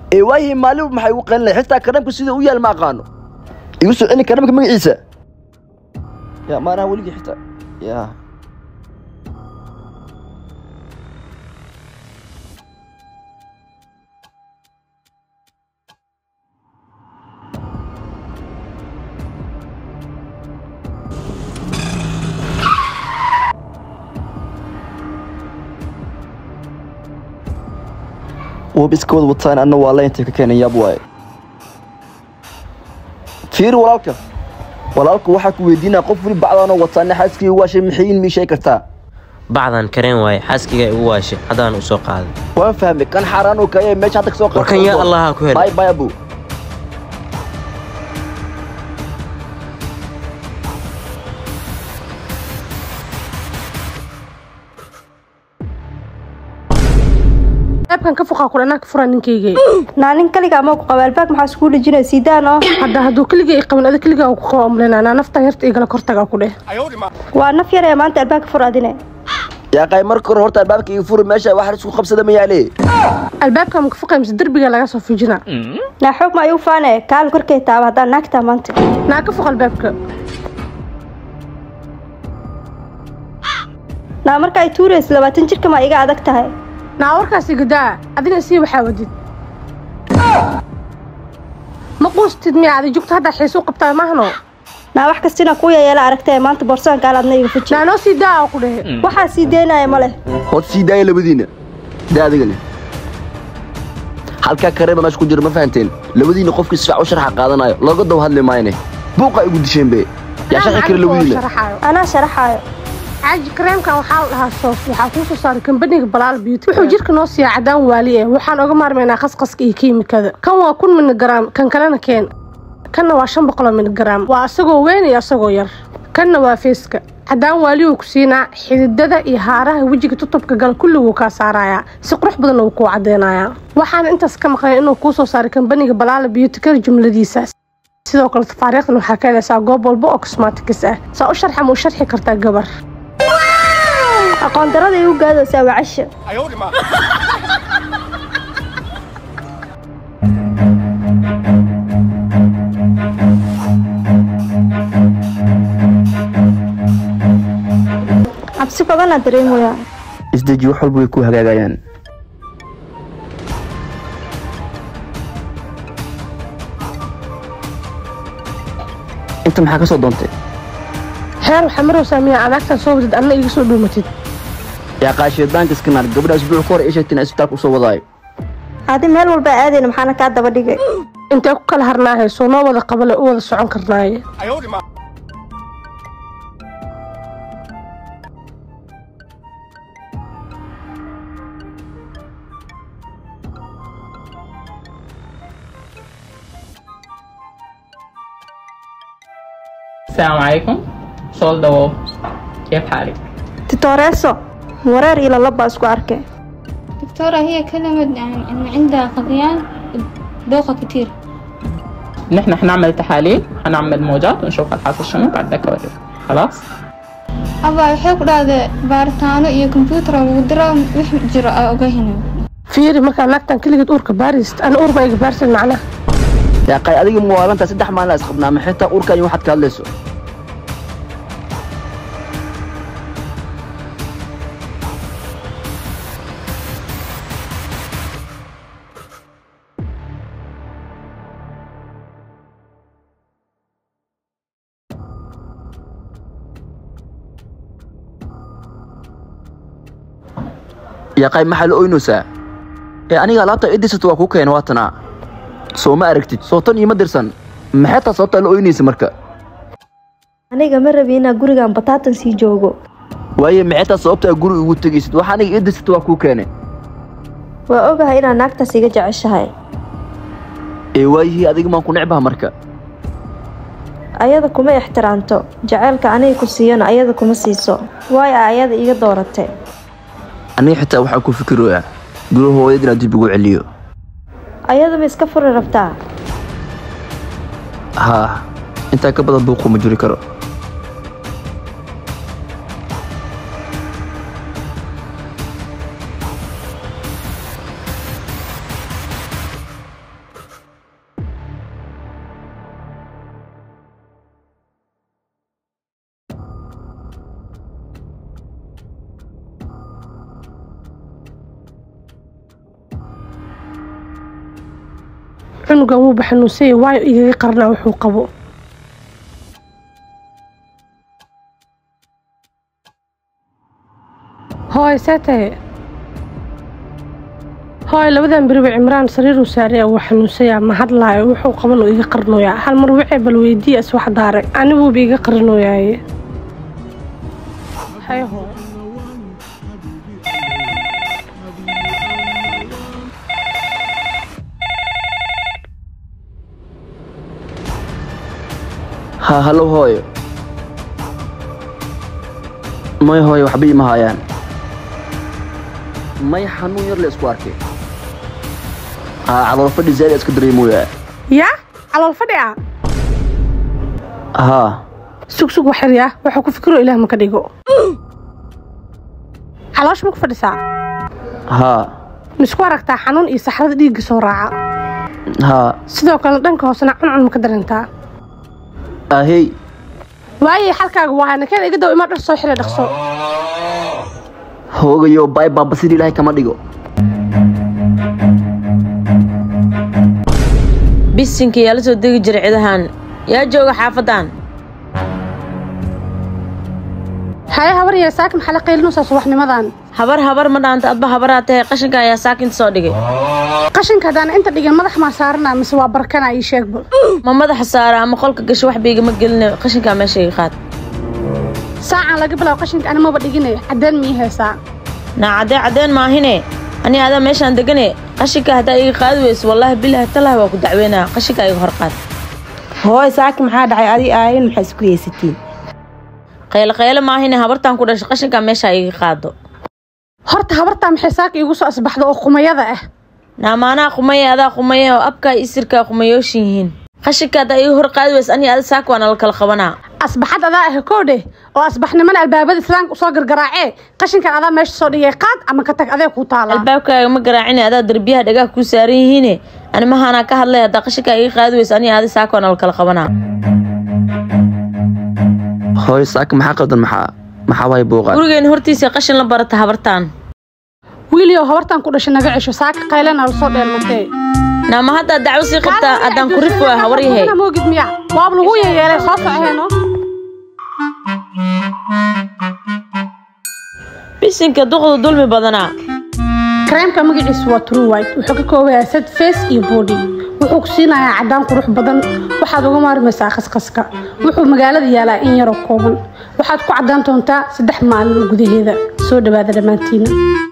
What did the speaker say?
ee waayihii maalin maxay ugu qalinay xitaa karamka sida u yaal ma aqaano igu soo celi karamka magaciisa ya maanaha weligii xitaa ya wab iska wad wataan anna waa laynta ka keenan yaab waaye fiiri walaalka walaalku waxaa ku weydiinaa qof weli bacdaanoo wataana xaaskii waashay maxayin mii sheegi kartaa bacdan kareen waaye xaaskiga igu waashay haddaan u soo qaaday waan fahmay kan xaaraan oo kaya meesha hadda kasoo warkan yaa allaha ku bay helay bay abu albaabkan ka foqaa kule anaa ka furaa ninkayga naanin kaliga ama ku qaba albaab maxaa iskugu dhejinaya siidaan oo hadda hadduu keliga i qabin adi keliga ku qaba umlena anaa naftan yarta igala kortagaa ku dheh waa naf yar ee maanta albaabka fur adine yaa qay marka hore horta albaabka ii furi meesha wax isku qabsada ma yaale albaabka ma ka foqay mise derbiga laga soo fujina naa xoog ma ayuu faane kaal korkay taaba haddaan naagtaa maanta naa ka foq albaabka naa marka ay tuuraysa labaatan jirka ma iga adag tahay naa warkaasi gadaa adina sii waxaa wadid ma quustid miya adi jugta haddaa xiisu qabtaa maahno naa wax kastina ku yayeela aragtee maanta boorsadan kaal adna iga fuji naa noo sii daa oo ku dhehe waxaa sii deynaya ma leh hod sii daaya labadiina daa adigani halkaa kareeba meesha ku jira ma fahanteen labadiina qofkii sifac u sharxa qaadanayo looga daw hadli maayne buuqa igu disheen be yaa sharxi kara labadiina sharaxaayo anaa sharaxaayo caaji kareemkan waxaa la dhahaa soos waxaa kuu soo saaray kambaniga balaal beauty wuxuu jirka noo siiyaa cadaan waali eh waxaan oga maarmaynaa khasqaska iyo kiimikada kan waa kun miligaraam kan kalena keen kanna waa shan boqoloo miligaraam waa asagoo weyn iyo asagoo yar kanna waa feeska cadaan waaliyuu ku siinaa xididada iyo haaraha wejiga tutubka gala kulliguu kaa saarayaa si qurux badan uu kuu cadeynayaa waxaana intaas ka maqnay inuu kuu soo saaray kambaniga balaala beauty kar jumladiisaas sidoo kale tafaariikhdan waxaa ka helaysaa goob walba oo cosmatics ah saa u sharxa ma u sharxi kartaa gabar aqoon darada igu gaadaysaa waa casha cabsi badanaa dareemaya isdeji wax walba way ku hagaagayaan inta maxaa ka soo doontay xeer waxaa marowsaa miyaa adaagtan soo wadid adna iga soo dhuumatid yaa qaashidaanka iskanaar gabadha asbuuc ka hor ii sheegteen isbitaalka usoo wadaayo adi meel walba aadayna maxaana kaa daba dhigay intee ku kala harnaahay soo noo wada qabale u wada socon karnaaye السلام عليكم سؤال دواب كيف حالك؟ titooreeso wareer iyo lalaba isku arkay دكتورة هي كلمت عن إن عندها غثيان دوخة كتير نحن حنعمل تحاليل حنعمل موجات ونشوف الحاصل شنو بعد ذاك أوريك خلاص؟ أبا waxay ku dhahday baaritaano iyo kombiyuutar lagu diro wix jiro aa ogahina fiiri markaa naagtan keligeed uurka baarist ana uur baa iga baarsan macnaha yaa qay adiga muwaalanta saddex maalin is qabnaa ma xitaa uurkan iyo waxaad ka hadlayso yaa qay maxaa la oynaysaa ee aniga alaabta idisato waa kuu keen waatanaa soo ma aragtid soo tan iima dirsan maxay taa sababtaa la oynaysa marka aniga ma rabi inaa gurigan bataatan sii joogo waaye maxay taa sababtaa guri ugu tegaysid waxa aniga idisato waa kuu keene waa ogahay inaad naagtaas iga jeceshahay ee waayihii adiga maan ku necbaha marka ayada kuma ixtiraamto jaceylka aniga ku siiyana ayada kuma siiso waayo ayada iga dooratay aniga xitaa waxaan ku fikirooyaa guri hooyad inaan dib ugu celiyo ayadaba iska furi rabtaa haa intaa ka badan buuqu ma jiri karo cunugan wuuba xanuunsanya waayo igaga qarnaa wuxuu qabo hooy see tahe hooy labadan beriba cimraan sariiruu saaraya wuu xanuunsayaa ma hadlaayo wuxuu qaban oo iga qarnooyaa hal mar wixii bal weydiiya is wax daare aniguuba iga qarnooyaaye hay hooy ha hallow hooyo may hooyo waxba iima haayaan may xanuun yar la isku arkay haa calool fadhi zaad iska dareemoyaa yaa calool fadhi ah haa sug sug wax yaryaa waxuu ku fikiro ilaah ma ka dhigo caloosh ma ku fadhisaa haa misku aragtaa xanuun iyo saxrada dhiigga soo raaca haa sidoo kalena dhanka hoosena cuncun ma ka darantaa ahey waayay xalkaaga waa nakeen iga daw imaa dhar soo xira dhaqso hoogayo baay baaba sidii ilaahay kama dhigo bisinka yaa la soo degi jiray cidahan yaa jooga xaafadan haye habar yee saakin xale qaylinuusaa subaxnimadan habar habar ma dhaanta adba habaraa tahay qashinka ayaa saakinta soo dhigay qashinka haddaan inta dhigin madax maa saaranaa mise waa barkanaa ii sheegba ma madaxa saara ama qolka gasho wax baygama gelina qashinkaa meesha iga qaad saacaan laga bilaabo qashinka ani maba dhigine caddeen mii heesaa naa caddee caddeen maahine ani adaa meeshaan degane qashinka haddaa iga qaadi weyso wallaahi bilaahi talahi waa ku dacweynaa qashinka iga hor qaad hooy saaki maxaa dhacay adi aayin maxaa isku yeysatiin qayle qayle maahine habartaan ku dhashay qashinkaa meeshaa iga qaado horta habartaa maxay saaka iigu soo asbaxda oo qumayada ah naamaanaa qumaye adaa qumaye oo abkaa isirkaa qumayooshin yihiin qashinka haddaa iga hor qaadi weyso ani ada saaka waana la kala qabanaa asbaxad adaa ah koodhe oo asbaxnimana albaabada islaamka usoo gargaraacee qashinkan adaa meesha soo dhigay qaad ama ka tag adee kuu taala albaabkaaga ma garaacine adaa derbiyaha dhagaha kuu saaran yihiine ani mahaanaa ka hadlay haddaa qashinkaa iga qaadi weyso ani ada saaka waana la kala qabanaa hooyo saaka maxaa qaldan maxaa maxaa waay buuqaan gurigeena hortiisa qashin la barata habartaan wiiliyow habartan ku dhashay naga cesho saaka qaylana lasoo dheelmatee naama haddaa dacwo sii qabtaa haddaan ku rifi waa habar yahay moogid miya waab lagu yeyeelay soo soceeno bisinka duqdu dulmi badanaa kareemka magaciisu waa true white wuxuu ka koobayaa sad face iyo body wuxuu ku siinayaa caddaan qurux badan waxaad uga maarmaysaa khasqaska wuxuu magaalada yaalaa in yaroo kooban waxaad ku caddaan doontaa saddex maalin gudaheeda soo dhawaada dhammaantiina